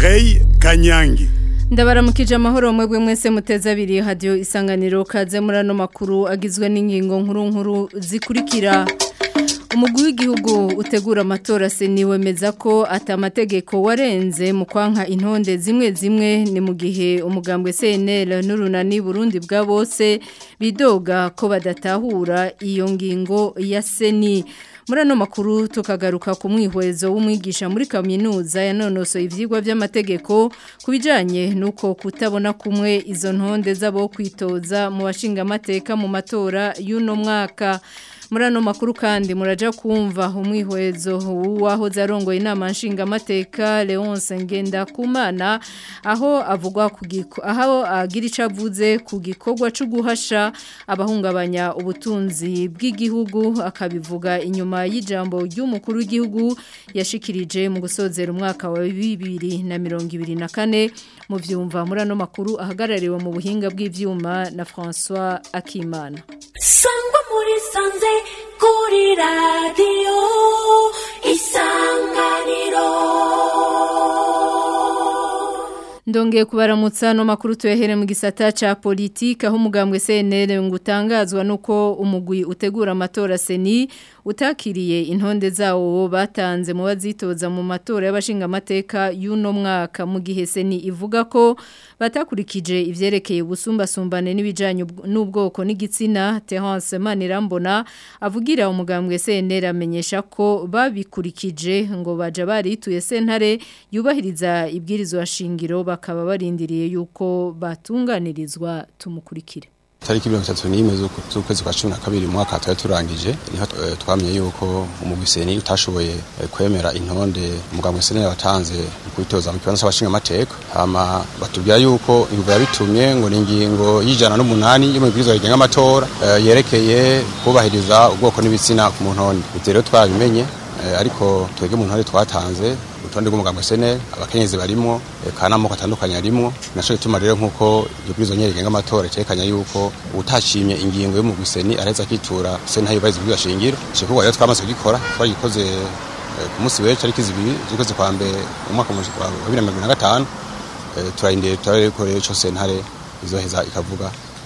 Mireille Kanyangi ndabaramukije amahoro mwebwe mwese muteze abiri hadiyo isanganiro kaze muri ano makuru agizwe n'ingingo nkuru nkuru zikurikira umugwi w'igihugu utegura amatora seni wemeza ko atamategeko warenze mu kwanka intonde zimwe zimwe ni mu gihe umugambwe CNL n'urunani Burundi bwa bose bidoga ko badatahura iyo ngingo ya seni muri ano makuru tukagaruka ku mwihwezo w'umwigisha muri kaminuza yanonosoye ivyigwa by'amategeko ku bijanye nuko kutabona kumwe izo ntonde z'abo kwitoza mu bashinga amateka mu matora y'uno mwaka muri ano makuru kandi muraja kumva umwihwezo w'uwaho zarongoye inama nshingamateka Leonce Ngendakumana aho avugwa ku aho agira ico avuze ku gikorwa cyo guhasha abahungabanya ubutunzi bw'igihugu akabivuga inyuma y'ijambo ry'umukuru w'igihugu yashikirije mu gusozera umwaka wa 2024 mu vyumva muri ano makuru ahagarariwe mu buhinga bw'ivyuma na François Akimana sangwa muri sanze kuri radiyo isanganiro Ndongeye kubaramutsa no makuru tuyahere mu gisata ca politika aho umugambwe CNL ngo utangazwa nuko umugwi utegura amatora seni utakiriye intonde zawo batanze mu bazitoza mu matora y'abashinga amateka y'uno mwaka mu gihe seni ivuga ko batakurikije ivyerekeye ubusumbasumbane n'ibijanye n'ubwoko n'igitsina Terence Manirambona avugira umugambwe CNL amenyesha ko babikurikije ngo baja barituye sentare yubahiriza ibwirizwa shingiro bakaba barindiriye yuko batunganirizwa tumukurikire tariki mirongo itatu n'imwe z'ukwezi kwa cumi na kabiri mu mwaka twari turangije niho twamenye yuko umugwiseni utashoboye kwemera intonde umugambwe seni watanze mu kwitoza mu kibanza c'abashinga amateka hama batubwira yuko imvugo yabitumye ngo ni ingingo y'ijana n'umunani yo mu bwirizwa rigenga amatora yerekeye kubahiriza ubwoko n'ibitsina ku mu ntonde ivyo rero twarabimenye ariko twebwe mu ntore twatanze urutonde rw'umugambwe seneri abakenyezi barimwo kandi amoko atandukanye arimwo naco gituma rero nk'uko iryo bwirizwa nyene rigenga amatora cerekanya yuko utashimye ingingo y'umugwi seni araheza akitura seni ntayubahiriza ubwirizwa shingiro ico gikorwa rero twamaze kugikora twagikoze ku munsi w'ejo tariki zibiri z'ukwezi kwa mbere mu mwaka wa bibiri na mirongo na gatanu turarindiriye turarebe ko rero ico sentare izoheza ikavuga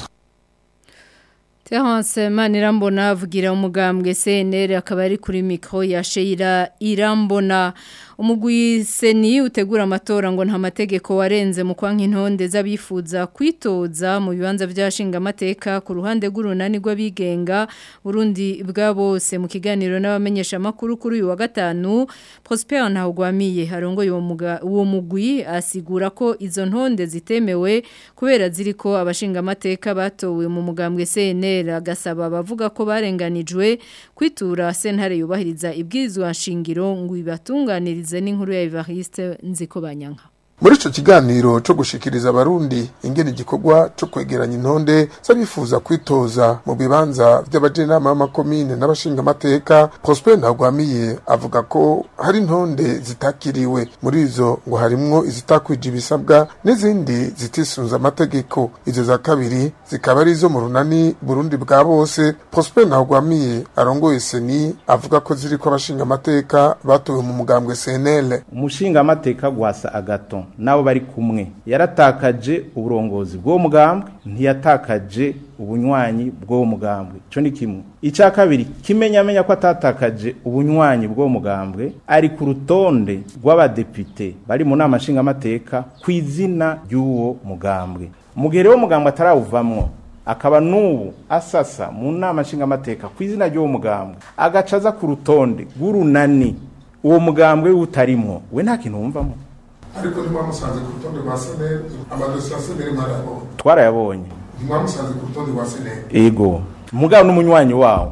Terence Manirambona avugira umugambwe CNL akaba ari kuri micro ya Sheira Irambona umugwi seni utegura amatora ngo nta mategeko warenze mu kwanka intonde z'abifuza kwitoza mu bibanza by'ashinga amateka ku ruhande rw'urunani rw'abigenga Burundi bwa bose mu kiganiro n'abamenyesha makuru kuri uyu wa gatanu Prosper Ntahugwamiye harongoye uwo mugwi asigura ko izo ntonde zitemewe kubera ziriko abashinga amateka batowe mu mugambwe CNL agasaba bavuga ko barenganijwe kwitura sentare yubahiriza ibwirizwa nshingiro ngo ibatunganirize n'inkuru ya Evariste nziko banyanka muri ico kiganiro co gushikiriza abarundi ingene igikorwa co kwegeranya intonde z'abifuza kwitoza mu bibanza vy'abajenama b'amakomine n'abashinga amateka Prosper Ntagwamiye avuga ko hari intonde zitakiriwe muri izo ngo harimwo izitakwije ibisabwa n'izindi zitisunze amategeko izo za kabiri zikaba ari izo mu runani Burundi bwa bose Prosper Ntagwamiye arongoye seni avuga ko ziriko abashinga amateka batowe mu mugambwe CNL umushinga amateka gwasa agaton nabo bari kumwe yaratakaje uburongozi bw'uwo mugambwe ntiyatakaje ubunywanyi bw'uwo mugambwe ico ni kimwe icya kabiri kimenyamenya ko atatakaje ubunywanyi bw'uwo mugambwe ari ku rutonde rw'abadepite bari mu nama nshingamateka ku izina ry'uwo mugambwe mu gihe rero mugambwe atarawuvamwo akaba n'ubu asasa mu nama nshingamateka ku izina ry'uwo mugambwe agaca aza ku rutonde rw'urunani uwo mugambwe utarimwo we nta kintu wumvamo ariko ntimwamusanze ku rutonde rwa seneri amadosiye ya seneri mwarayabonye twarayabonye ntimwamusanze ku rutonde rwa seneri ego mugabo n'umunywanyi wawo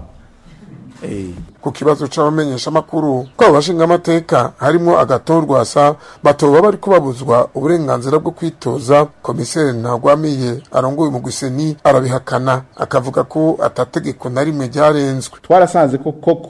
ku kibazo c'abamenyesha makuru ko abashinga amateka harimo agatorwasa batoba bari kubabuzwa uburenganzira bwo kwitoza komiseri ntagwamiye arongoye mu guseni arabihakana akavuga ko atategeko na rimwe ryarenzwe twarasanze ko koko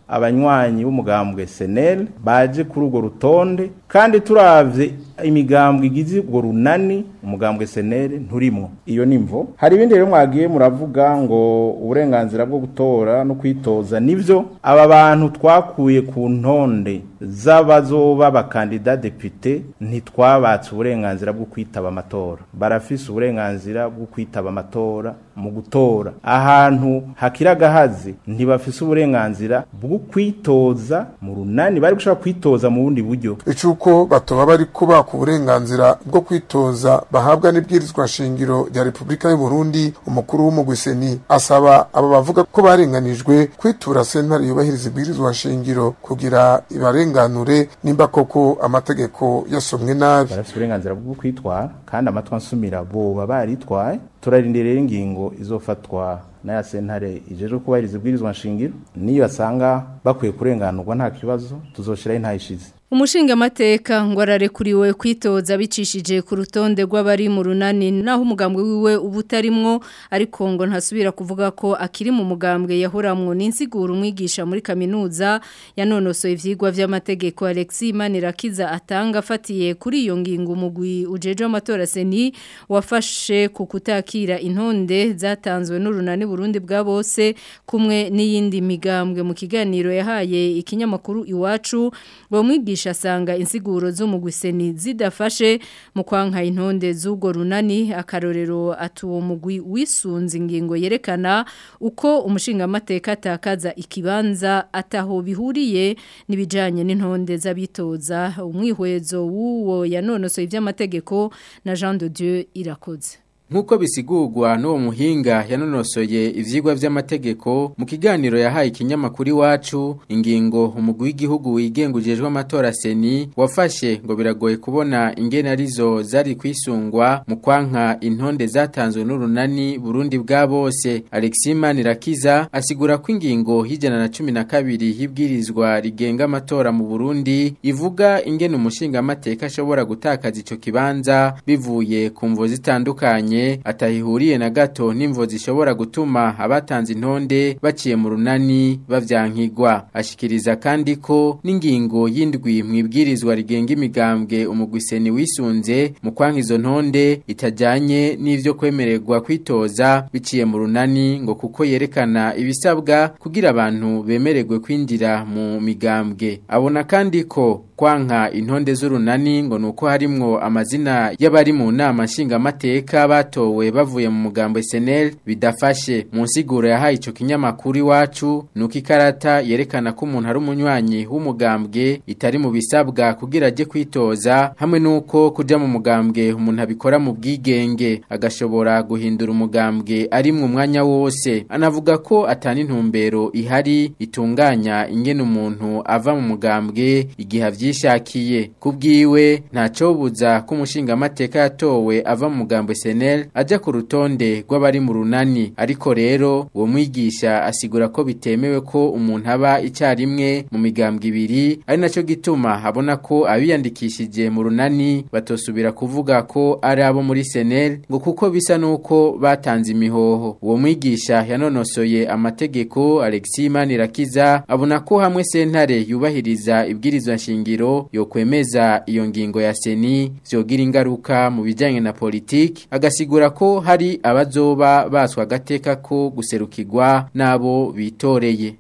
abanywanyi b'umugambwe senel baje kuri urwo rutonde kandi turavye imigambwe igize urwo runani umugambwe senel nturimwo iyo nimvo hari ibindi rero mwagiye muravuga ngo uburenganzira bwo gutora no kwitoza nivyo aba bantu twakuye ku ntonde z'abazoba abakandida depite ntitwabatse uburenganzira bwo kwitaba amatora barafise uburenganzira bwo kwitaba amatora mu gutora ahantu hakira agahazi ntibafise uburenganzira bwo kwitoza mu runani bari gushobora kwitoza mu bundi buryo icuko batoba bari kubaka uburenganzira bwo kwitoza bahabwa n'ibwirizwa shingiro rya Repubulika y'u Burundi umukuru w'umugwiseni asaba abo bavuga ko barenganijwe kwitura sentare yubahiriza ibwirizwa shingiro kugira ibarenganure nimba koko amategeko yasomwe nabi barafise uburenganzira bwo kwitwara kandi amatwi ansumira boba baritwaye turarindira rero ingingo izofatwa n'aya sentare ijejwe kubahiriza ibwirizwa nshingiro niyo asanga bakwiye kurenganurwa nta kibazo tuzoshiraho intayishize Umushinga mateka ngo ararekuriwe kwitoza bicishije ku rutonde rw'abari mu runani naho umugambwe wiwe ubutarimwo ariko ngo ntasubira kuvuga ko akiri mu mugambwe yahoramwo n'insiguro umwigisha muri kaminuza yanonosoye ivyigwa vy'amategeko Alexis Manirakiza atanga afatiye kuri iyo ngingo umugwi ujeje amatora seni wafashe ku kutakira intonde zatanzwe n'urunani Burundi bwa bose kumwe n'iyindi migambwe mu kiganiro yahaye ikinyamakuru iwacu ngo mwigisha asanga insiguro z'umugwiseni zidafashe mu kwanka intonde z'ubwo runani akarorero atuwo mugwi wisunze ingingo yerekana uko umushinga amateka atakaza ikibanza ataho bihuriye n'ibijanye n'intonde z'abitoza umwihwezo w'uwo yanonosoye ivy'amategeko na Jean de Dieu irakoze Nkuko bisigurwa n'uwo muhinga yanonosoye ivyigwa vy'amategeko mu kiganiro yahaye ikinyamakuru iwacu ingingo umugwi w'igihugu wigengujejwe amatora seni wafashe ngo biragoye kubona ingene arizo zari kwisungwa mu kwanka intonde zatanzwe n'urunani Burundi bwa bose Alexis Manirakiza asigura ko ingingo y'ijana na cumi na kabiri y'ibwirizwa rigenga amatora mu Burundi ivuga ingene umushinga amateka ashobora gutakaza ico kibanza bivuye ku mvo zitandukanye atahihuriye na gato n'imvo zishobora gutuma abatanze intonde baciye mu runani bavyankigwa ashikiriza kandi ko n'ingingo y'indwi mu ibwirizwa rigenga imigambwe umugwiseni wisunze mu kwanka izo ntonde itajanye n'ivyo kwemererwa kwitoza biciye mu runani ngo kuko yerekana ibisabwa kugira abantu bemererwe kwinjira mu migambwe abona kandi ko kwanka intonde z'urunani ngo nuko harimwo amazina y'abari mu nama nshingamateka batowe bavuye mu mugambo SNL bidafashe mu nsiguro yahaye ico kinyamakuru iwacu nuko ikarata yerekana ko umuntu ari umunywanyi w'umugambwe itari mu bisabwa kugira aje kwitoza hamwe nuko kuja mu mugambwe umuntu abikora mu bwigenge agashobora guhindura umugambwe ari mu mwanya wose anavuga ko atani intumbero ihari itunganya ingene umuntu ava mu mugambwe igihe avyishakiye kubwiwe ntacobuza ko umushinga amateka yatowe ava mu mugambo SNL aja ku rutonde rw'abari mu runani ariko rero uwo mwigisha asigura ko bitemewe ko umuntu aba icyarimwe mu migambwe ibiri ari naco gituma abona ko abiyandikishije mu runani batosubira kuvuga ko ari abo muri SNL ngo kuko bisa nuko batanze imihoho uwo mwigisha yanonosoye amategeko Alexis Manirakiza abona ko hamwe sentare yubahiriza ibwirizwa nshingiro yo kwemeza iyo ngingo ya seni vyogira ingaruka mu bijanye na politiki agasigura ko hari abazoba baswa agateka ko guserukirwa n'abo bitoreye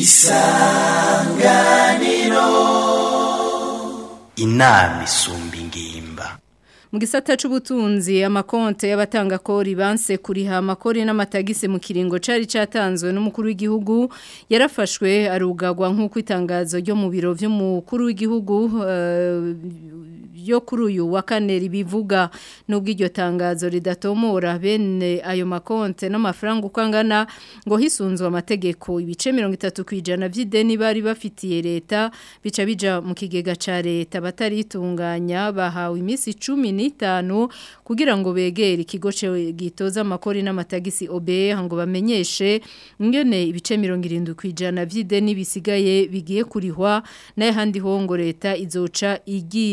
inama isumba ingimba mu gisata c'ubutunzi amakonte y'abatanga kori banse kuriha amakori n'amatagise mu kiringo cari catanzwe n'umukuru w'igihugu yarafashwe arugagwa nk'uko itangazo ryo mu biro vy'umukuru w'igihugu uh, yo kuri uyu wa kane ribivuga nubwo iryo tangazo ridatomora bene ayo makonte n'amafaranga uko angana ngo hisunzwe amategeko ibice 30 kwijana vy'ideni bari bafitiye leta bica bija mu kigega ca leta bataritunganya bahawe imisi 10 n'itanu kugira ngo begere ikigo gitoza amakori n'amatagisi OBE ngo bamenyeshe ingene ibice 70 kwijana vy'ideni bisigaye bigiye kurihwa naye handi ho ngo leta izoca igiriha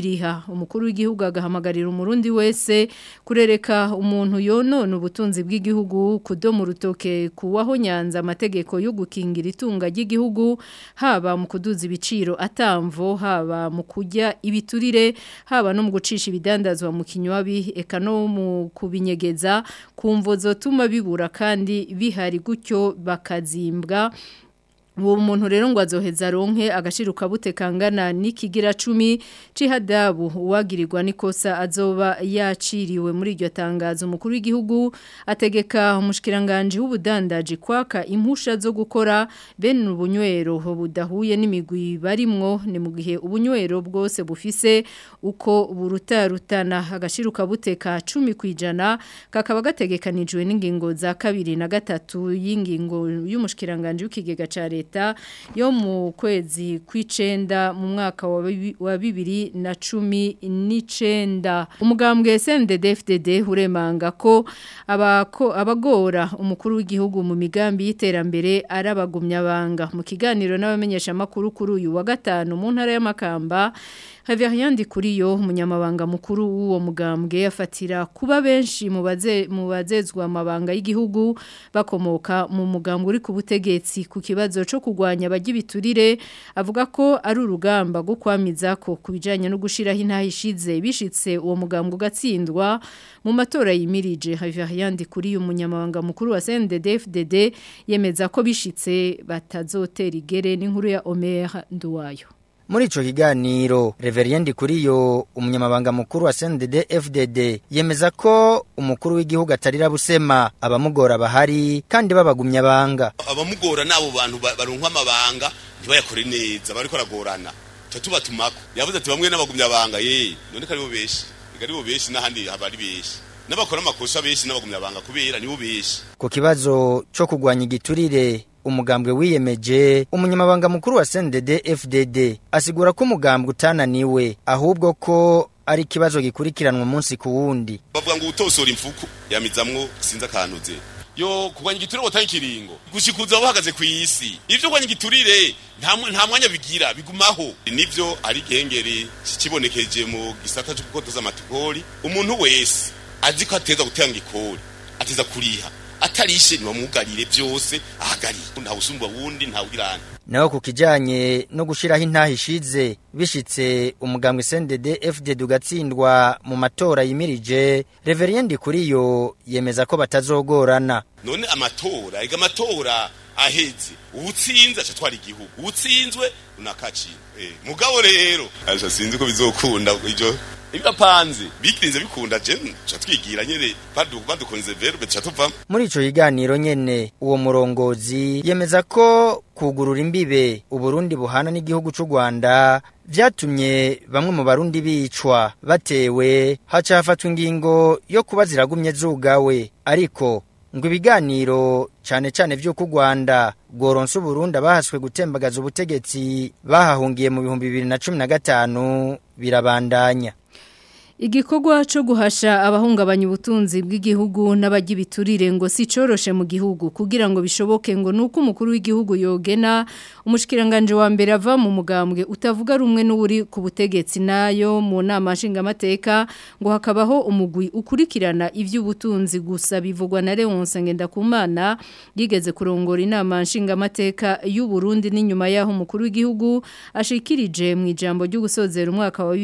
umukuru w'igihugu agahamagarira umurundi wese kurereka umuntu yonona ubutunzi bw'igihugu kudoma urutoke kuwaho nyanza amategeko yo gukingira itunga ry'igihugu haba mu kuduza ibiciro atamvo haba mu kujya ibiturire haba no mu gucisha ibidandazwa mu kinywabi eka no mu kubinyegeza kumvo zotuma bibura kandi bihari gutyo bakazimbwa uwo muntu rero ngo azoheza ronke agashiruka bute kangana n'ikigira 10 cihadabu uwagirirwa nikosa azoba yaciriwe muri iryo tangazo umukuru w'igihugu ategeka umushikiranganje w'ubudandaji kwaka impusha zo gukora bene ubunywero budahuye n'imigwi barimwo ni mu gihe ubunywero bwose bufise uko burutarutana agashiruka bute ka 10 kwijana kakaba gategekanijwe n'ingingo za kabiri na gatatu y'ingingo y'umushikiranganje w'ikigega ca leta leta yo mu kwezi kw'icenda mu mwaka wa bibiri na cumi n'icenda umugambwe SNDD-FDD uremanga ko abako abagora umukuru w'igihugu mu migambi y'iterambere arabagumyabanga mu kiganiro n'abamenyesha makuru kuri uyu wa gatanu mu ntara y'amakamba Haviyandi kuri yo umunyamabanga mukuru w'uwo mugambwe afatira kuba benshi mu baze mu bazezwa amabanga y'igihugu bakomoka mu mugambwe uri ku butegetsi ku kibazo cyo kugwanya abagibiturire avuga ko ari urugamba rwo kwamiza ko kubijanye no gushiraho intahishize bishitse uwo mugambwe ugatsindwa mu matora yimirije Haviyandi kuri yo umunyamabanga mukuru wa CNDD-FDD yemeza ko bishitse batazotera igere n'inkuru ya Omer Nduwayo Muri ico kiganiro Reveriendi Kuriyo umunyamabanga mukuru wa CNDD FDD yemeza ko umukuru w'igihugu atarira busema abamugora bahari kandi babagumya banga abamugora nabo bantu baronka amabanga ntibayakore neza bariko ragorana tubatumako yavuze ati bamwe n'abagumya banga ye none kari bo beshi igari bo beshi n'ahandi habari beshi n'abakora amakosa beshi n'abagumya banga kubera nibo beshi ku kibazo cyo kugwanya igiturire umugambwe wiyemeje umunyamabanga mukuru wa CNDD FDD asigura ko umugambwe utananiwe ahubwo ko ari kibazo gikurikiranwa umunsi ku wundi bavuga ngo utosora imfuku yamizamwo sinza akantuze yo kugwanya igiturire botanye ikiringo gushikuza bahagaze ku isi ivyo kugwanya igiturire nta nta mwanya bigira bigumaho nivyo ari gengeri kibonekeje mu gisata cyo gukotoza amatikori umuntu wese azi ko ateza gutanga ikori ateza kuriha atarishe nibamugarire byose ahagari nta usumba wundi nta ugirana naho ku kijanye no gushiraho intahishize bishitse umugambwe CNDD FDD ugatsindwa mu matora yimirije Reveriendi kuriyo yemeza ko batazogorana none amatora ega amatora aheze ubutsinze aca twara igihugu ubutsinzwe unakaci eh mugabo rero aje sinzi ko bizokunda ijo ibibapanze bikirinze bikunda je cha twigira nyene badu badukonze verbe cha tuva muri ico kiganiro nyene uwo murongozi yemeza ko kugurura imbibe uburundi buhana n'igihugu c'u Rwanda vyatumye bamwe mu barundi bicwa batewe haca hafatwa ingingo yo kuba ziragumye zugawe ariko ngo ibiganiro cyane cyane vy'uko u Rwanda bworonse Burundi bahaswe gutembagaza ubutegetsi bahahungiye mu bihumbi bibiri na cumi na gatanu birabandanya Igikorwa cyo guhasha abahungabanya ubutunzi bw'igihugu n'abagibiturire ngo si coroshe mu gihugu kugira ngo bishoboke ngo nuko umukuru w'igihugu yogena umushikiranganje wa mbere ava mu mugambwe utavuga rumwe n'uri ku butegetsi nayo mu nama nshingamateka ngo hakabaho umugwi ukurikirana ivy'ubutunzi gusa bivugwa na Leonce Ngendakumana yigeze kurongora inama nshingamateka y'u Burundi n'inyuma yaho umukuru w'igihugu ashikirije mu ijambo ryo gusozera umwaka wa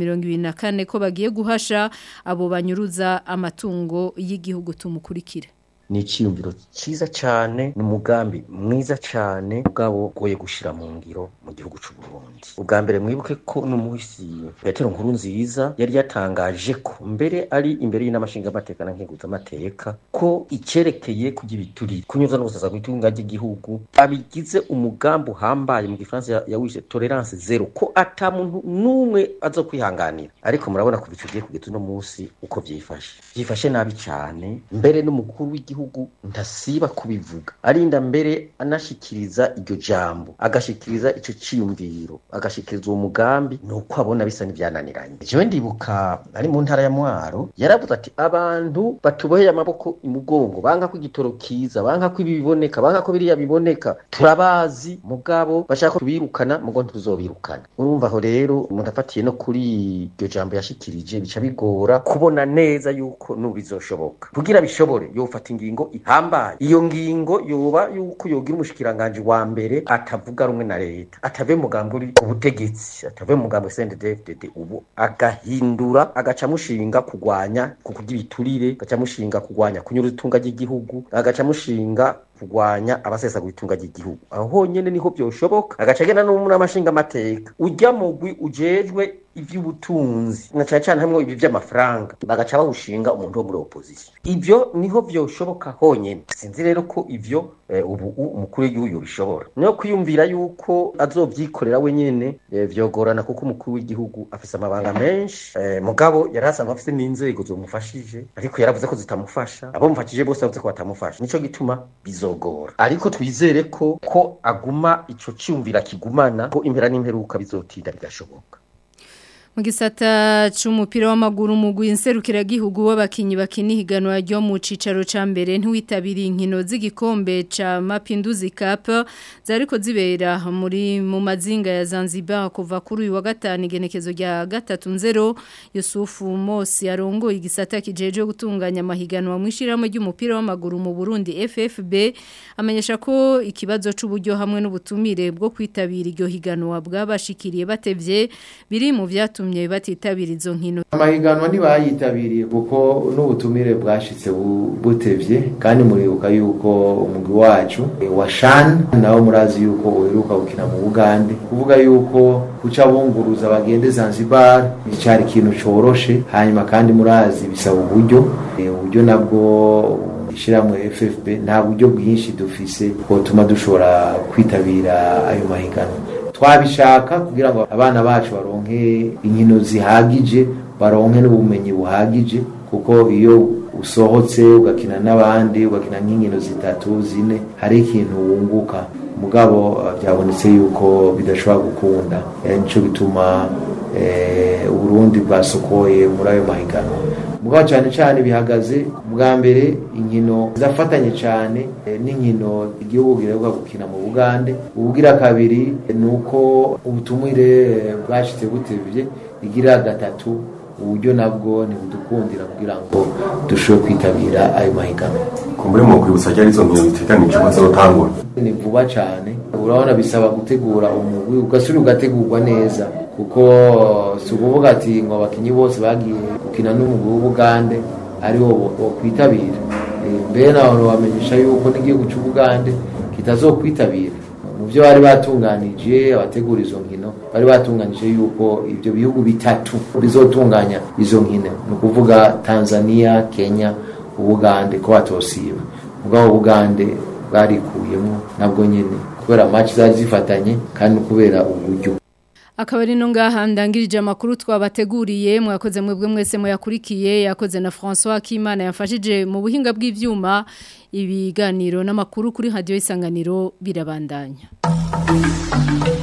2024 ko bagiye guhasha abo banyuruza amatungo y'igihugu tumukurikire ni icyiyumviro cyiza cyane ni umugambi mwiza cyane ubwabo ugoye gushyira mu ngiro mu gihugu cy'u Burundi ubwa mbere mwibuke ko n'umuhisi petero nkuru nziza yari yatangaje ko mbere ari imbere y'inamashingamateka na nkenguzamateka ko icyerekeye kugira ibiturire kunyuza no gusaza kw'itunga ry'igihugu abigize umugambi uhambaye mu gifaransa yawishe tolerance zero ko ata muntu n'umwe aza kwihanganira ariko murabona kuva icyo gihe kugeza uno munsi uko byifashe byifashe nabi cyane mbere n'umukuru w'igihugu w'igihugu ntasiba kubivuga arinda mbere anashikiriza iryo jambo agashikiriza ico ciyumviro agashikiriza uwo mugambi nuko abona bisa n'ivyananiranye jewe ndibuka ari mu ntara ya mwaro yaravuze ati abantu batuboheye amaboko imugongo banka ko igitoro kiza banka ko ibi biboneka banka ko biriya biboneka turabazi mugabo bashaka ko tubirukana mugo ntituzobirukana urumva aho rero umuntu afatiye no kuri iryo jambo yashikirije bica bigora kubona neza yuko nubizoshoboka kugira bishobore yofata ingingo ihambaye iyo ngingo yoba yuko yogira umushikiranganje wa mbere atavuga rumwe na leta atave mugambo uri ku butegetsi atave mugambo CNDD-FDD ubu agahindura agaca mushinga kugwanya kukurya ibiturire agaca mushinga kugwanya kunyura itunga ry'igihugu agaca mushinga kugwanya abasesagura itunga ry'igihugu aho honyene niho byoshoboka agaca agenda no muri amashinga amateka ujya mugwi ujejwe ivy'ubutunzi na cyane cyane hamwe ibi vy'amafaranga bagaca bawushinga umuntu wo muri opposition ivyo niho vyoshoboka honyene sinzi rero ko ivyo eh, ubu umukuru w'igihugu yobishobora niyo kwiyumvira yuko azovyikorera wenyene eh, vyogorana kuko umukuru w'igihugu afise amabanga menshi eh, mugabo yari asanzwe afise n'inzego zomufashije ariko yaravuze ko zitamufasha abo mufashije bose bavuze ko batamufasha nico gituma bizogora ariko twizere ko ko aguma ico ciyumvira kigumana ko impera n'imperuka bizotinda bigashoboka mu gisata c'umupira w'amaguru mugwi inserukira gihugu w'abakinyi bakina higanwa ryo mu cicaro ca mbere ntiwitabiriye inkino z'igikombe ca Mapinduzi Cup zariko zibera muri mu mazinga ya Zanzibar kuva kuri uyu wa gatanu igenekezo rya gatatu nzero Yusufu Mosi arongoye igisata kijeje gutunganya amahiganwa mu ishiramo ry'umupira w'amaguru mu Burundi FFB amenyesha ko ikibazo c'uburyo hamwe n'ubutumire bwo kwitabira iryo higanwa bwabashikiriye batevye biri mu vyatumye byatumye batitabira izo nkino amahiganwa ntibayitabiriye kuko n'ubutumire bwashitse butevye kandi muribuka yuko umugwi wacu wa shan nawe murazi yuko uheruka gukina mu bugande kuvuga yuko kuca bunguruza bagende zanzibar icari ikintu coroshe hanyuma kandi murazi bisaba uburyo uburyo nabwo ishiramwe FFB nta buryo bwinshi dufise bwotuma dushobora kwitabira ayo mahiganwa twabishaka kugira ngo abana bacu baronke inkino zihagije baronke n'ubumenyi buhagije kuko iyo usohotse ugakina n'abandi ugakina nk'inkino zitatu zine hari ikintu wunguka mugabo byabonetse yuko bidashobora gukunda nico gituma uburundi bwasokoye muri ayo mahiganwa mugabo cyane cyane bihagaze bwa mbere inkino zafatanye cyane n'inkino igihugu giheruka gukina mu bugande ubugira kabiri ni uko ubutumire bwashitse butevye igira gatatu uburyo nabwo ntibudukundira kugira ngo dushobore kwitabira ayo mahiganwa kumbure mu kwibutsa ryari izo nkino biteganijwe ko zizotangura ni vuba cyane urabona bisaba gutegura umugwi ugasubira ugategurwa neza kuko si ukuvuga ati ngo abakinnyi bose bagiye gukina n'umugwi w'ubugande ari wo kwitabira mbere nawe bamenyesha yuko n'igihugu cy'ubugande kitazokwitabira mu byo bari batunganije abategura izo nkino bari batunganije yuko ibyo bihugu bitatu bizotunganya izo nkino ni ukuvuga tanzania kenya ubugande ko batosiba ubwabo bugande bwarikuyemo nabwo nyine kubera match zari zifatanye kandi kubera uburyo akaba ari no ngaha ndangirije amakuru twabateguriye mwakoze mwebwe mwese muyakurikiye yakoze na François Akimana yafashije mu buhinga bw'ivyuma ibiganiro n'amakuru kuri radio isanganiro birabandanya